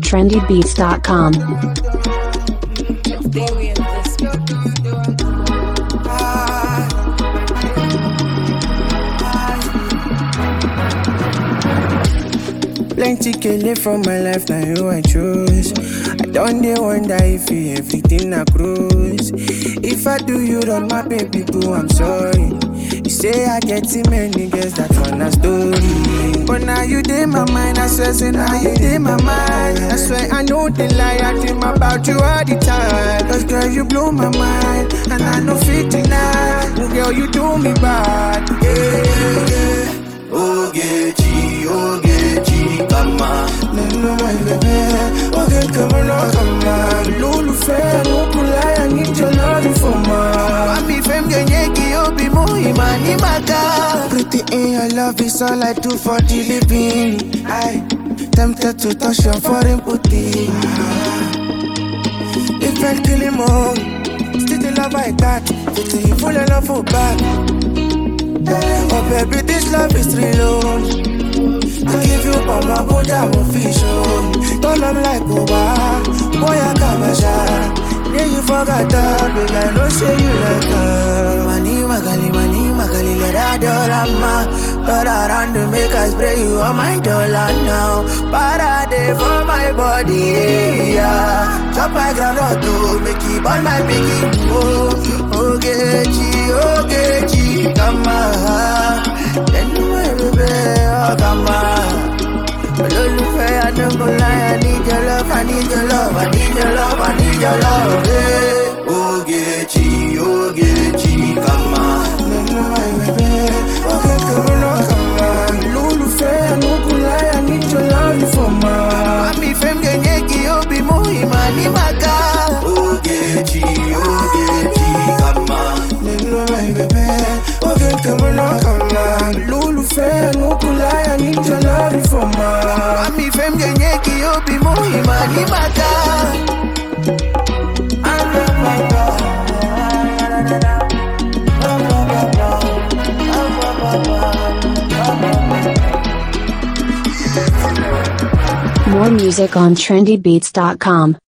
trendybeats.com. Plenty kele from my life, now you I choose. I don't dey wonder if you everything I cruise. If I do you wrong, my baby boo, I'm sorry. You say I get too many girls, that one a story. But now you dey my mind, I swear, say now you dey my mind. I swear I know the lie, I dream about you all the time. Cause girl, you blow my mind, and I know fit deny. Oh, girl, you do me bad. Yeah, yeah, yeah. Ogechi, Ogechi, kama Nínú ẹgbẹ́ oge kàmánà kàmá lólùfẹ́ nùkúláyà níjọ lọ́dún fọ́mà. Mami fem genyeki obi muhima ni maka Pretty in your love is all I do for the living. I tempted to touch your foreign booty. If I kill him all, still the love I got. Pretty you full of love for back. Oh baby, this love is real. oh. I give you all my body, I'm official. Don't love like Oba, boy I come a shot. Yeah, you forgot that, but I don't say you like her. Mani magali, mani magali, let her dollar Turn around to make us spray you on my dollar now Parade for my body, yeah Chop my groundnut to make it burn my piggy Oh, Ogechi, Ogechi, kama Anyway, baby, oh, kama olólùfẹ́ adébọ̀láyà need your love i need your love i need your love i need your love. Yeah. ogechi ogechi kama. Nínú ẹgbẹ́ oge kàmánà kàmá lólùfẹ́ nùkúláyà níjọ lọ́dún fọ́mà. mami fem genyeki obi muhima ni maka. ogechi ogechi kama. Nínú ẹgbẹ́ oge kàmánà kàmá lólùfẹ́ nùkúláyà níjọ lọ́dún fọ́mà. mami fem genyeki obi muhima ni maka. More music on trendybeats.com.